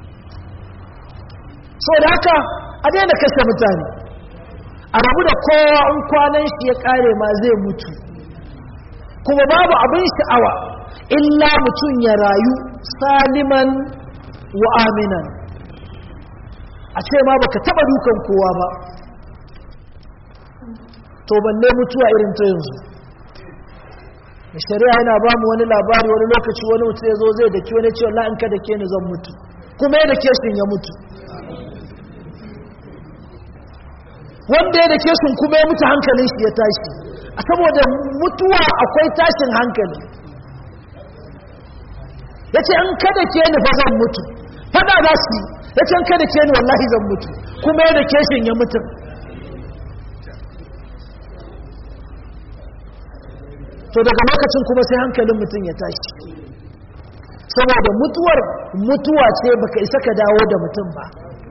so da haka a daina kashe mutane a rabu da kowa in kwanan shi ya kare ma zai mutu kuma babu abin sha'awa illa mutum ya rayu saliman wa aminan a ce ma baka taba dukan kowa ba to balle mutuwa irin ta yanzu da shari'a yana ba mu wani labari wani lokaci wani mutu ya zo zai daki wani ce wallahi in ka dake ni zan mutu kuma ya dake shi ya mutu wanda ya dake shi kuma ya mutu hankalin shi ya tashi a saboda mutuwa akwai tashin hankali ya ce in ka dake ni fa zan mutu fada za su yi ya ce in ka dake ni wallahi zan mutu kuma ya dake shi ya mutu to daga lokacin kuma sai hankalin mutum ya tashi saboda mutuwar mutuwa ce baka isa ka dawo da mutum ba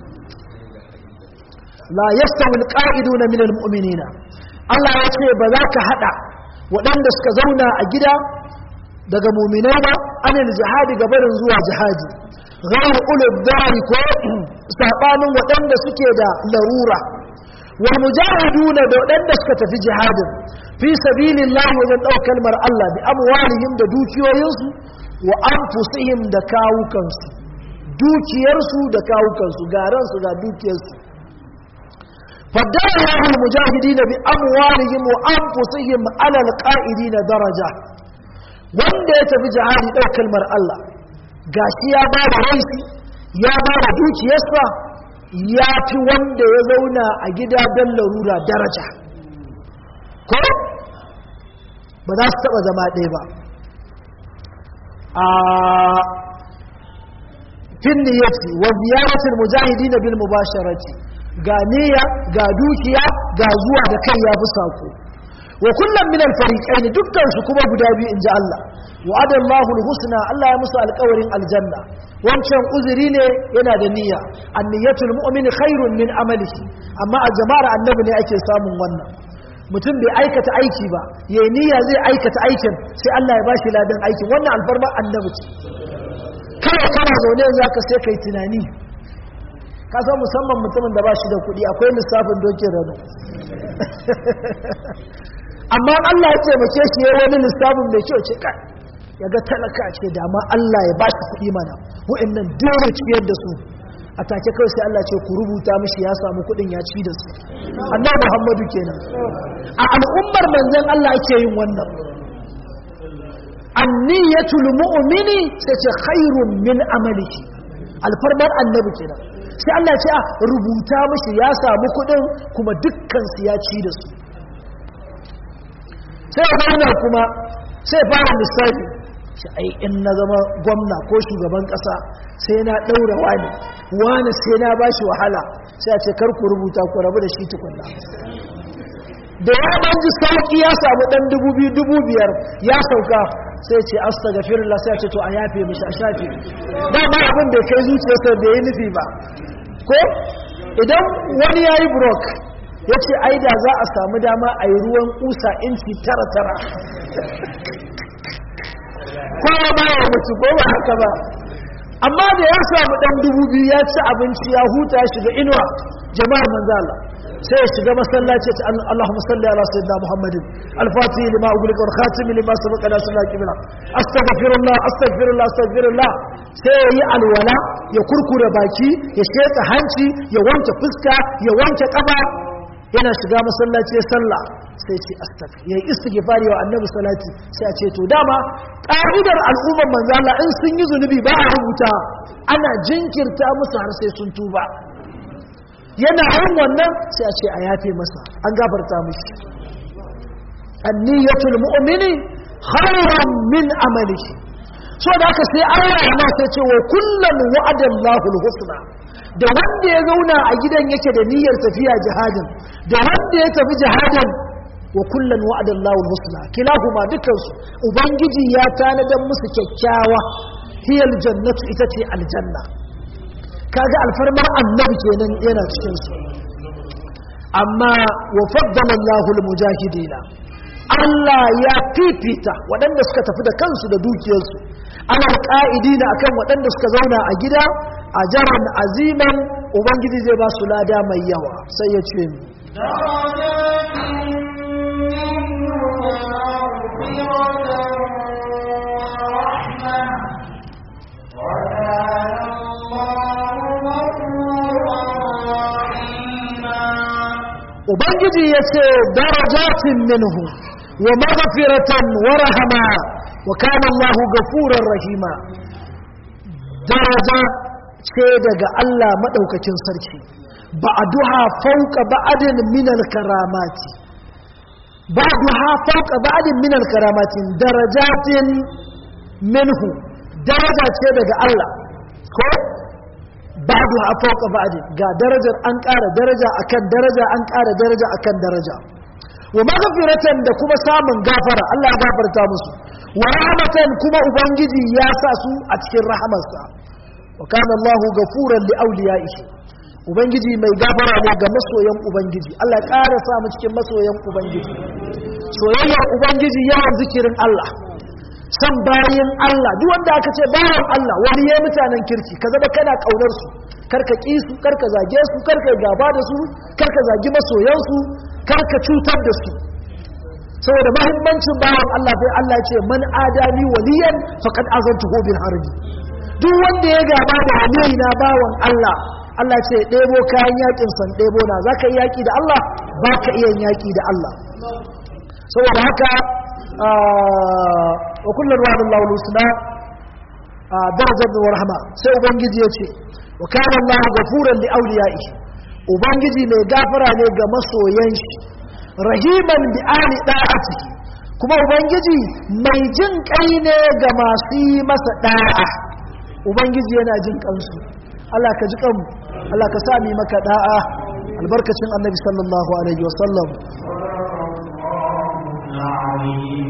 la yastawi alqa'iduna min almu'minina Allah ya ce ba za ka hada waɗanda suka zauna a gida daga mu'minai ba anil jihadi gabarin zuwa jihadi ghayr ulul dari ko sabanin waɗanda suke da larura wal mujahiduna da waɗanda suka tafi jihadin fi sabilillahi wajen ɗaukar kalmar Allah bi amwalihim da dukiyoyinsu wa anfusihim da kawukansu dukiyarsu da kawukansu garansu ga dukiyarsu faddara al mujahidina bi amwalihim wa anfusihim ala alqa'idina daraja wanda ya tafi jihadi ɗaukar kalmar Allah gashi ya ba da raisi ya ba da dukiyarsa ya fi wanda ya zauna a gida don larura daraja ko ba za su taba zama ɗaya ba a fin niyyati wa ziyaratul mujahidin bil mubasharati ga niyya ga dukiya ga zuwa da kai ya fi sako wa kullum min al fariqain dukkan su kuma guda biyu inji Allah wa adallahu al husna Allah ya musu alƙawarin aljanna wancan uzuri ne yana da niyya anniyatul mu'min khairun min amalihi amma a jama'ar annabi ne ake samun wannan mutum bai aikata aiki ba ya niyya zai aikata aikin sai Allah ya bashi ladan aikin wannan alfarma annabi ce kana kana zaune yanzu aka sai kai tunani ka san musamman mutumin da ba shi da kuɗi akwai lissafin dokin rano amma Allah ya taimake shi ya wani lissafin mai kyau ce kai ya ga talaka ce da ma Allah ya bashi kuɗi mana wa'annan dole ciyar da su a take kawai sai Allah ce ku rubuta mishi ya samu kuɗin ya ci da su annabi Muhammadu kenan a al'ummar manzon Allah ake yin wannan anniyatul mu'mini sai ce khairun min amalihi alfarmar annabi kenan sai Allah ce a rubuta mishi ya samu kuɗin kuma dukkan su ya ci da su sai ya kuma sai fara lissafi shi ai in na zama gwamna ko shugaban kasa sai na ɗaura wani wani sai na ba shi wahala sai a ce karku rubuta ku rabu da shi tukunna da ya ɗan ji sauƙi ya samu ɗan dubu biyu dubu biyar ya sauka sai ce asta ga firin sai a ce to a yafe mishi a shafe dama abin da kai zuciyarsa da ya nufi ba ko idan wani ya yi brok ya ce ai da za a samu dama a yi ruwan kusa inci tara tara kowa ba ya mutu ko ba haka ba amma da ya samu dan dubu biyu ya ci abinci ya huta ya shiga inuwa jama'ar manzala sai ya shiga masallaci ta Allahumma salli ala sayyidina Muhammadin al-fatih lima ughliqa wal khatim lima sabaqa la sunna qibla astaghfirullah astaghfirullah astaghfirullah sai ya yi alwala ya kurkure baki ya sheka hanci ya wanke fuska ya wanke kafa yana shiga masallaci ya sallah sai ce astaghfir yayi istighfari wa annabi salati sai a ce to dama ka'idar al'ummar manzo Allah in sun yi zunubi ba a rubuta ana jinkirta musu har sai sun tuba yana yin wannan sai a ce a yafe masa an gafarta mishi anniyatul mu'mini khairan min amalihi so da haka sai Allah ya sai ce wa kullum wa'adallahu al-husna da wanda ya zauna a gidan yake da niyyar tafiya jihadin da wanda ya tafi jihadin wa kullum wa'adallahu al-husna kilahuma dukansu ubangiji ya tanadan musu kyakkyawa hiyal jannatu ita ce aljanna kaga alfarmar annabi kenan yana cikin su amma wa faddala Allahu al-mujahidina Allah ya fifita waɗanda suka tafi da kansu da dukiyarsu ana ƙa'idina akan waɗanda suka zauna a gida a jaran aziman ubangiji zai ba su lada mai yawa sai ya ce mu درجات منه ومغفرة ubangiji ya ce darajatin minhu wa maghfiratan wa rahama wa kana Allahu gafurar rahima daraja ce daga Allah madaukakin sarki ba'duha fawqa ba'din min al-karamati ba'duha fawqa ba'din min al-karamati darajatin minhu daraja ce daga Allah ko ba'duha fawqa ba'din ga darajar an ƙara daraja akan daraja an ƙara daraja akan daraja wa maghfiratan da kuma samun gafara Allah ya gafarta musu wa rahmatan kuma ubangiji ya sa su a cikin rahamarsa wa kana Allahu gafuran li awliyaihi ubangiji mai gafara ne ga masoyan ubangiji Allah ya ƙara sa mu cikin masoyan ubangiji soyayyar ubangiji yawan zikirin Allah san bayin Allah duk wanda aka ce bayan Allah wani ya mutanen kirki ka zama kana kaunar su karka ki su karka zage su karka gaba da su karka zagi masoyan su karka cutar da su saboda mahimmancin bayan Allah sai Allah ya ce man adani waliyan faqad azantuhu bil harbi duk wanda ya gaba da waliyi na bawan Allah Allah ce ɗebo kayan yakin san ɗebo na zaka yi yaki da Allah baka iya yaki da Allah saboda haka wa kullum wa Allah lusna darajar da warhama sai ubangiji ya ce wa kana Allah gafuran li awliyaihi ubangiji mai gafara ne ga masoyan shi rahiman bi ali da'ati kuma ubangiji mai jin kai ne ga masu yi masa da'a ubangiji yana jin kansu Allah ka ji kanmu Allah ka sa mu maka da'a albarkacin annabi sallallahu alaihi wasallam العظيم